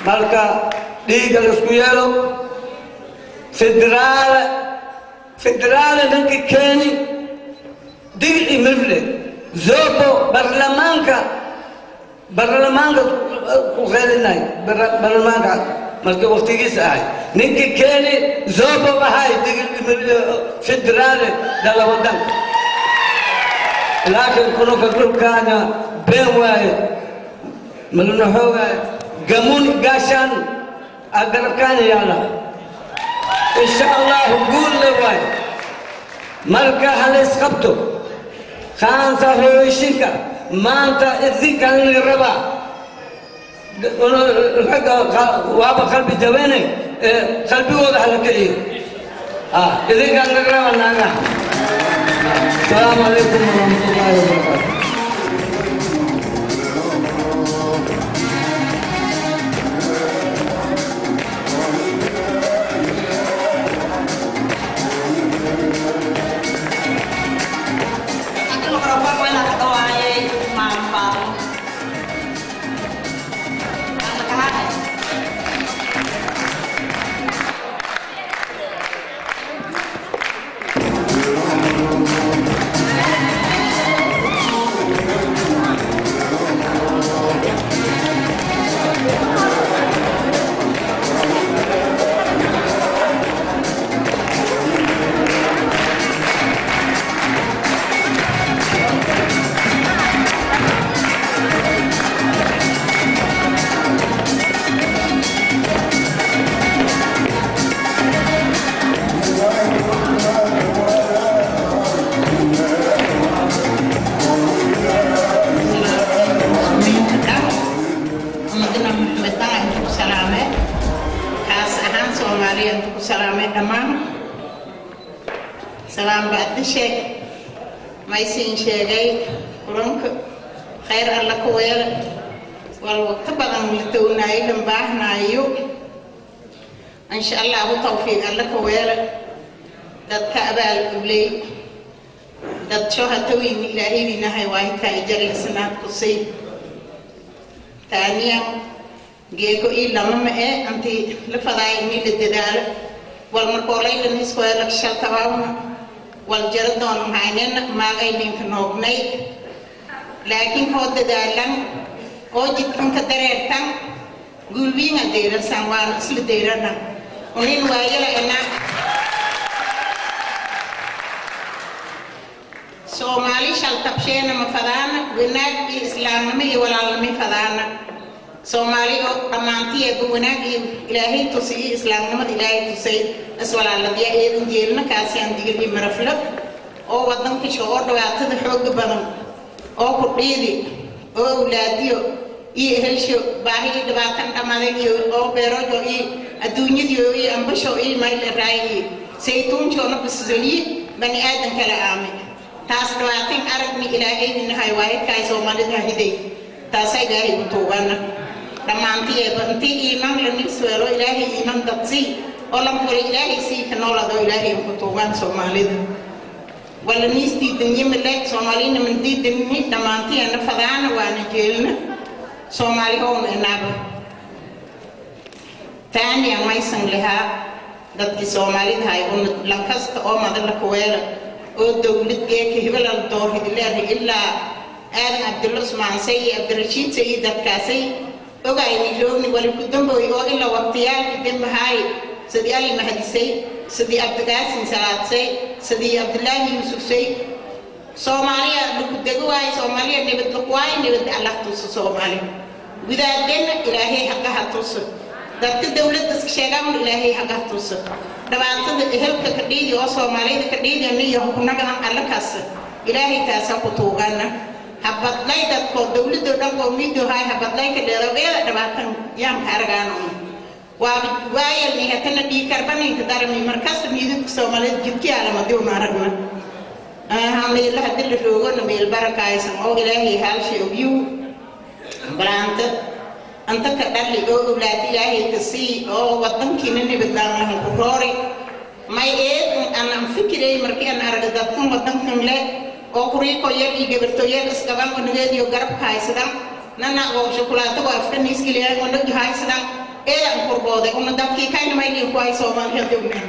marka dhiigga laisku yeelo federaale federaale ninka keeni digci mirle zobo baarlamaanka baarlamaanka ku qeelinay baarlamaanka markii waqtigiisa ahay ninka keeni zobo ahay digci mirle federaale dala wadanka laakiin kunuka dhulkaana been waaye malna xoogaa gamun gaashaan agarabkaana yaala insha allahu guul le waaye marka halays qabto kaansa hooyishinka maanta idinkan laga rabaa ragga waaba qalbi jabene qalbigooda hala kiciyo idinkan laga rabaa naagaha السلام عليكم ورحمة الله وبركاته salaam bacdi sheeg maysiin sheegay kulanka khayr alla ku weela wal waqti badan la townaayo lan baahnaayo insha allahu tawfiiq alla ku weela dadka abaal uley dad shohatooyin ilaahidinahay waahitaa ijarisanaad kusay taaniyan geeko ii lama ma ee anti la fadaay inii la dadaalo wal markoolaylan iskuelak shaltabaawna wal jara doon mahaynena maagay ninka noognay laakiin hoo dadaalan oo jidkanka dareertan gulwiinga deyrarsan waana isla deyrana unin waayala ena soomaali shaltabsheena ma fadaana wanaag iyo islaamnimo iyo walaalnimo fadaana soomaali oo dhammaantiyeeba wanaag iyo ilaahay tusi iyo islaamnimada ilaahay tusay iswalaaladya eedan jeelna kaasiyaan digil iyo maraflo oo wadankisha oo dhibaatada xooga badan oo ku dhiidi oo awlaadiyo iyo ehelsho baahiyo dhibaatan dhamadan iyo oo beerojo iyo adduunyadiyo iyo ambasho iyo mayleraa iyo saytuunjoona bisaliye bani aadan kala aamay taas dhibaatin aragni ilaahayinahay waayadkaay soomaalida hiday taasa ilaahay u tuugana dhammaantiyeeba intii iimaan la nisweelo ilaahay iimaan dadsii oo lan hore ilaahay sii ka noolado ilaahay ku tuugaan soomaalida wala niisdiidanyimile soomaalina mandiidani dhammaantiyeena fadaana waana jeelna soomaali howna inaaba taaniya maysan lahaa dadkii soomaalidahay una lankasta oo madala kuweela oo dowlad geeka hebelal doorhidleeday ilaa aadan cabdulla usmaansay iyo cabdirashiid sayid dadkaasay ogayni roogni wali ku damboy oo ilaa waqtiyaalkii dembahaay sidii ali mahadisay sidii cabdigaasin salaadsay sidii cabdulaahi yuusufsay soomaaliya lagu dego waayo soomaaliya nabad lagu waayo nabad allah tuso soomaali gudaadeenna ilaahay haqaha tuso dadka dowladda sheegaan ilaahay haqaha tuso dhibaatada ehelka ka dhiidi oo soomaaliyada ka dhiidana iyo hukunagadan alla kaasa ilaahay taasa ku tuugana habadlay dadkoo dowladoo dhan qowmiyadoo hay habadlay ka dheerogeeda dhibaatan yaanka aragaano waa waayalni hatana dhiikarbaninka darami markasta miidadka soomaaliyada jidkiyaalamadiuna aragna meela hadii la roogona meel barakaysan oo ilaahay haalshay ogyu balaanta anta ka dhali oo owlaad ilaahay ka sii oo wadankiina nabadlaan lahan ku roori may eed anaan fikiray markii aan arag dadkan wadankan le oo kuriiko yar iyo gabarto yar isgaban onageediyo garabka haysadan nana oo shukulaato oo afka niiskiliya onagu haysadan qobode una dadkii kayna maylin kuhay soomaaliya downan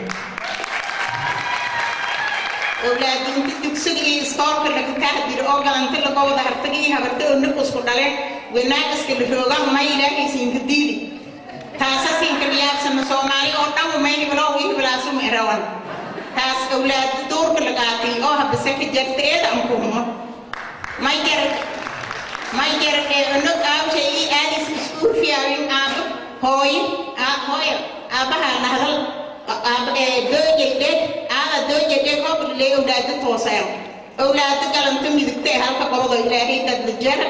awlaadi inta dugsiga iyo iskoolka laga tahdiro oo galanta laga wada hartaga iyo habarta oo nag isku dhaleen wanaagiska la roogan ma ilaahay siinka diidi taasa siinka liyaabsana soomaali oo dhan may hibloo ii hiblaasu ma rawan taas awlaad duurka lagaatay oo habase ka jarta eeda amkuhuma may jar may jar ee nog aabshay ii aadis iskuul fiyaawin aabo hooyo aab hooyo aabaha nahdal doojadheg aada doojadheg hoblee awlaada toosayo awlaada galanta midigtee halka qobado ilaahay dadla jara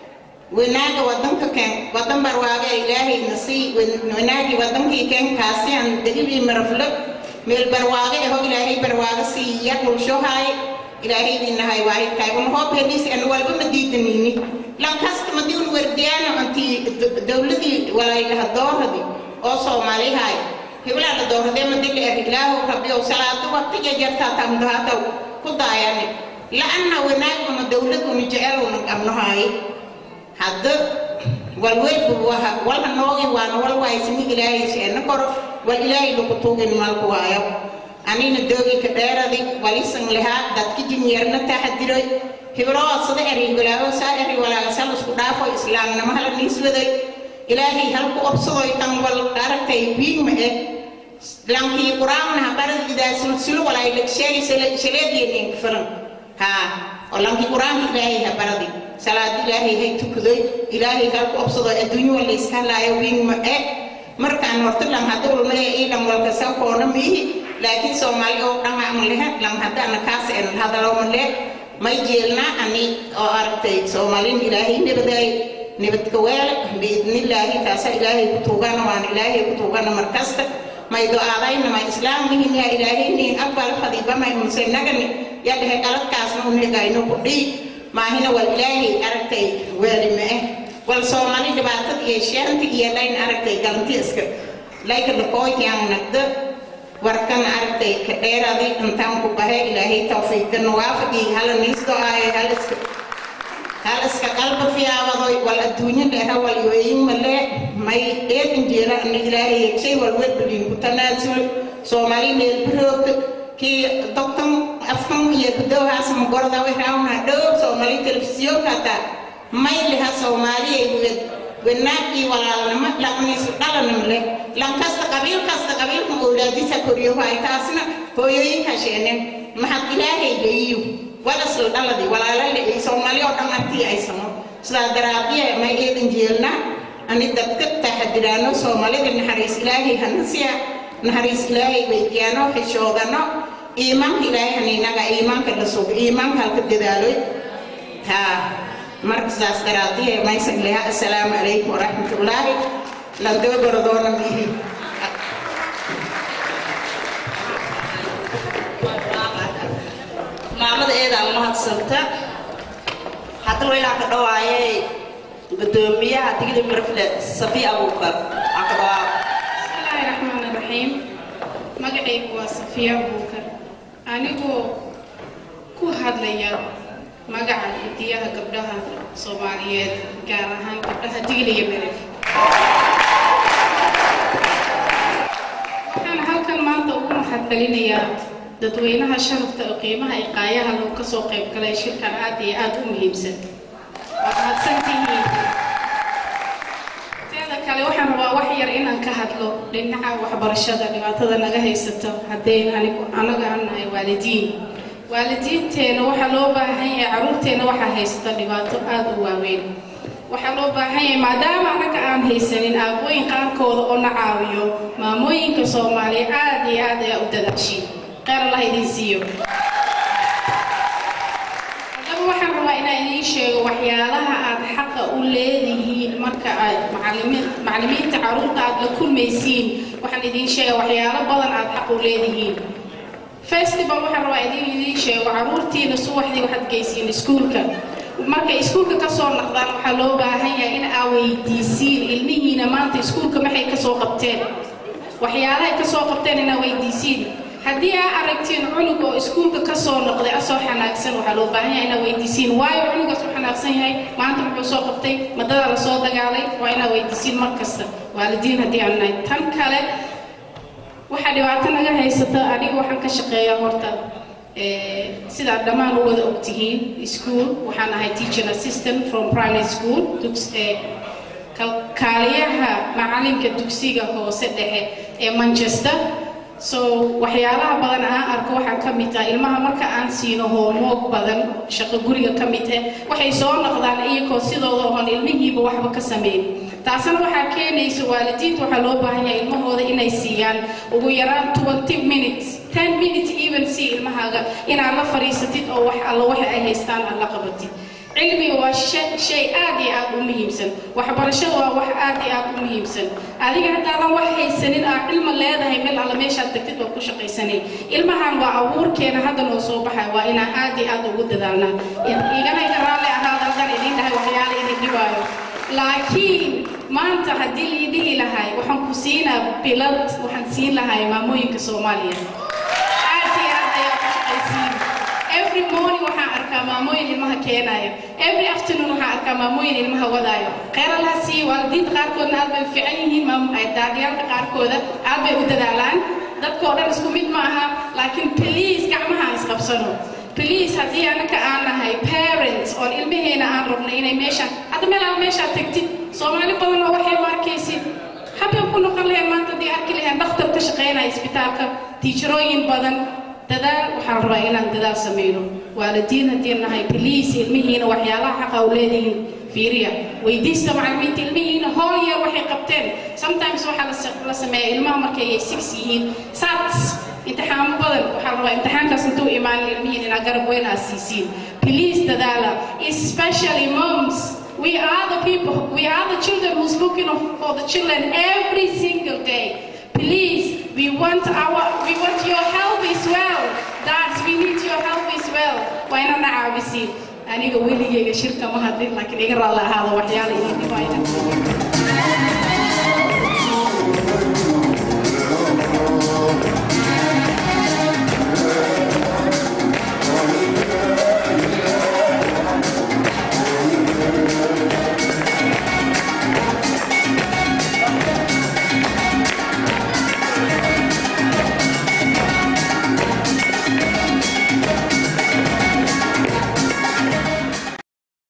wanaaga wadanka keen wadan barwaaga ilaahayna sii wanaagi wadankii keen kaasiyan dalibii maraflo meel barwaaga eho ilaahay barwaaga sii yar dhulshohaay ilaahaydiinahay waahidkaay un hoob heliis an walba ma diidanini lankasta madi un werdiyaano antii dowladii walaylaha dooradi oo soomaalihaay hiblaa la dooradee madili er ilaahu rabbiyow salaado waqtiga jartaa tamdahaataw ku daayani la-anna wanaaguna dowladuna jeceluna qabnohaay hadda walwelbu waha walha noogi waana wal waysini ilaahay sheena koro wal ilaahay laku tuugin malku waayo anina doogi ka dheeradi walisan lahaa dadki jinyarna taxadiroy hibroo sida eri walaaho saa eri walaaga sal isku dhaafo islaamnimo hala niiswaday ilaahay halku obsadoy tan wal aragtay wiigma eh lankii quraanna habarad idaa sulsulo walaay legsheegi shaleediyeninka filan haa oo lankii quraanka ilaahay habaradi salaad ilaahay hay tukadoy ilaahay halku obsado adduunyo wala iska laayo wiigma eh markaan horta lam hadda ulmale ii dhan walka sa koona miihi laakiin soomaali oo dhan ama lehe lam hadda ana kaas en hadaloma le may jeelna ani oo aragtay soomaalin ilaahay nabadaay nabadka weele biidnillaahi taasa ilaahay ku tuugana waana ilaahay ku tuugana markasta may do-aadayna may islaamihina ilaahaynin aqbal fadiba may hunse nagani ya dhehe qaladkaasna unegayno ku dhii maahina wal ilaahay aragtay weelime eh wal soomaali dhibaatada iyo sheanta iyo layn aragtay galanti iska layka lakooyaan nagda warkan aragtay ka dheeradi intaan ku bahe ilaahay tawfiiqana waafaqi hala niisdo aayo haliska haliska qalba fiyaabadoy wal adduunyo dheera wal yooyin male may eedin jeela ana ilaahay yegshay wal wedbaliin ku tanaasulo soomaali meel biroogta kii doktan afkan iyo gudowhaas magorda wixraawna dhow soomaali telefisyoonka hataa may leha soomaaliya wed wanaagii walaalnimo laqniisu dhalanam leh lankasta qabiil kasta qabiilka owlaadisa koriyo waay taasna hooyooyinka sheenen maxad ilaahay leeyiyo walasla dhaladi walaala leey soomaali oo dhan artii aysano sidaa daraabiya may eedan jeelna ani dadka taxadiraano soomaalida naxariis ilaahay hanasiya naxariis ilaahay weydiyaano xishoodano iimaanka ilaahay haninaga iimaanka la sugo iimaanka halka dadaaloy haa marka saas daraadiye maysan leha assalaamu calaykum waraxmatullaahi landoo gorodoona mihi maamada eedaa mahadsanta hadda waynaa ka dhawaayay gudoomiyaha digli mirfle safi abuukar aa ka dhawaa bismillaahi raxmaani raxiim magacaygu waa safiya abuukar anigoo ku hadlaya magaca hidiyaha gabdhaha soomaaliyeed gaar ahaan gabdhaha digli iyo meref waxaan halkan maanta ugu mahadcelinayaa dadweynaha sharafta oo qiimaha iyo qaayaha lagu ka soo qayb galay shirkan aad iyo aad u muhiimsan waad mahadsantihiin teeda kale waxaan rabaa wax yar inaan ka hadlo dhinaca waxbarashada dhibaatada naga haysato haddayn anigu anaga aan nahay waalidiin waalidiinteena waxaa loo baahan yahay caruurteena waxaa haysata dhibaato aada u waaweyn waxaa loo baahan yahay maadaama anaga aan haysanin aabooyin qaarkooda oo na caawiyo maamooyinka soomaaliya aada iyo aad ayaa u dadaashiin qeyr allah idiin siiyo haddaba waxaan rabaa inaan idiin sheego waxyaalaha aad xaqa u leedihiin marka aad macalimiin macalimiinta caruurta aad la kulmaysiin waxaan idiin sheega waxyaalo badan aad xaq u leedihiin festival waxaan rabaa idin idiin sheego caruurtiina subaxdii waxaad geysiin iskuulka markay iskuulka ka soo naqdaan waxaa loo baahan yahay in aa weydiisiin ilmihiina maanta iskuulka maxay ka soo qabteen waxyaalahay ka soo qabteen inaa weydiisiin haddii aa aragtiin cunug oo iskuulka ka soo noqday asoo xanaagsan waxaa loo baahan yahay inaa weydiisiin waayo cunugaas u xanaagsan yahay maanta muxuu soo qabtay madadaa la soo dagaalay waa inaa weydiisiin mar kasta waalidiin haddii aan nahay tan kale waxaa dhibaato naga haysata aniga waxaan ka shaqeeyaa horta eh, sidaad dhammaan u wada ogtihiin school waxaan ahay teaching assistant from primary school dugs- eh, kal- kaaliyaha macalinka dugsiga hoose dhexe ee manchester so waxyaalaha badan aan arko waxaa ka mid ah ilmaha marka aan siino homework badan shaqo guriga ka mid ah waxay soo noqdaan iyagoo sidooda oon ilmihiiba waxba ka sameyn taasina waxaa keenaysa waalidiinta waxaa loo baahan yahay ilmahooda inay siiyaan ugu yaraan 20 minutes 10 minutes even si ilmahaaga inaad la fadhiisatid oo wax alla waxa ay haystaan aad la qabatid cilmiga waa shay- shay aad iyo aad u muhiimsan waxbarashadu waa wax aad iyo aad u muhiimsan adiga haddaadan wax haysanin aad cilmi leedahay meel alla meeshaad tagtid waa ku shaqaysanay ilmahan waa abuurkeena hadda noo soo baxay waa inaan aad iyo aad ugu dadaalnaa igana iga raalli ahaada halkan idin dhahay waxyaala idin dhibaayo laakiin maanta haddii lii dhihi lahay waxaan ku siinaa bilad waxaan siin lahay maamooyinka soomaaliya aad iyo aad ayaa ku shaqaysiin every morning waxaan arkaa maamooyin ilmaha keenaya every afternoon waxaan arkaa maamooyin ilmaha wadaayo kheyr allaha siiyo waalidiinta qaarkoodna aad bay u fiican yihiin maam- ay daadiyaalka qaarkooda aad bay u dadaalaan dadkoo dhan isku mid ma aha laakiin please gacmaha aan isqabsano please haddii anaka aan nahay parents oon ilmaheena aan rabno inay meeshaan hadda meel aan meeshaa tagtid soomaali badan oo waxay u arkaysid habeen ku noqon lahayn maanta haddii arki lahayn dhakhtar ka shaqaynaya isbitaalka tiijarooyin badan dadaal waxaan rabaa inaan dadaal sameyno waalidiin haddii nahay please ilmihiina waxyaalaha xaqa u leedihiin fiiriya weydiista macallimiinta ilmihiina hool yar waxay qabteen sometimes waxaa la sa- la sameeyaa ilmaha markay ay six yihiin sats imtixaamo badan waxaa la rabaa imtixaankaas intuu imaanin ilmihiin inaa garab weyn aad siisiin please dadaala especially moms we are the people we are the children who's looking of- for the children every single day please we want our we want your help as well dads we need your help as well waa inana caawisiin aniga weligeyga shirka ma hadlin laakiin iga raalla ahaada waxyaala idin dhibayna